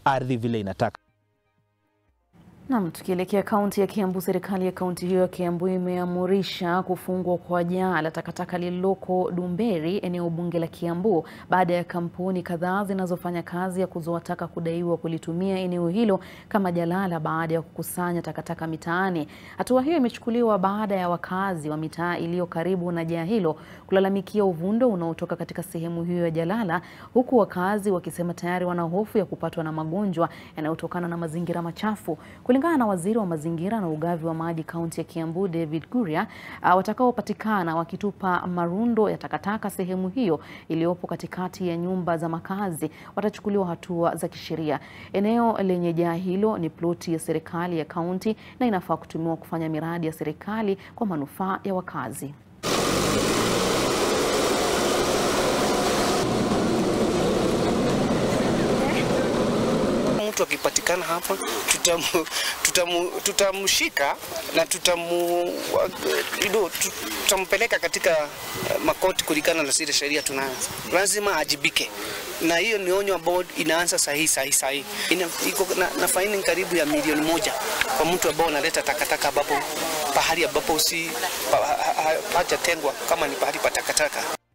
ardhi vile inataka. Nam, tukielekea kaunti ya Kiambu, serikali ya kaunti hiyo ya Kiambu imeamurisha kufungwa kwa jaa la takataka lililoko Dumberi, eneo bunge la Kiambu, baada ya kampuni kadhaa zinazofanya kazi ya kuzoa taka kudaiwa kulitumia eneo hilo kama jalala baada ya kukusanya takataka mitaani. Hatua hiyo imechukuliwa baada ya wakazi wa mitaa iliyo karibu na jaa hilo kulalamikia uvundo unaotoka katika sehemu hiyo ya jalala, huku wakazi wakisema tayari wana hofu ya kupatwa na magonjwa yanayotokana na mazingira machafu. Kulingana na waziri wa mazingira na ugavi wa maji kaunti ya Kiambu David Kuria, uh, watakaopatikana wakitupa marundo ya takataka sehemu hiyo iliyopo katikati ya nyumba za makazi watachukuliwa hatua za kisheria. Eneo lenye jaa hilo ni ploti ya serikali ya kaunti na inafaa kutumiwa kufanya miradi ya serikali kwa manufaa ya wakazi. Mtu akipatikana hapa tutamu, tutamu, tutamshika na tutamu, uh, tutampeleka katika uh, makoti kulingana na zile sheria tunazo. Lazima ajibike, na hiyo ni onyo ambayo inaanza sahihi sahihi sahihi. Iko na, na faini karibu ya milioni moja kwa mtu ambao analeta takataka ambapo pahali ambapo si pa, ha, ha, hajatengwa kama ni pahali pa takataka.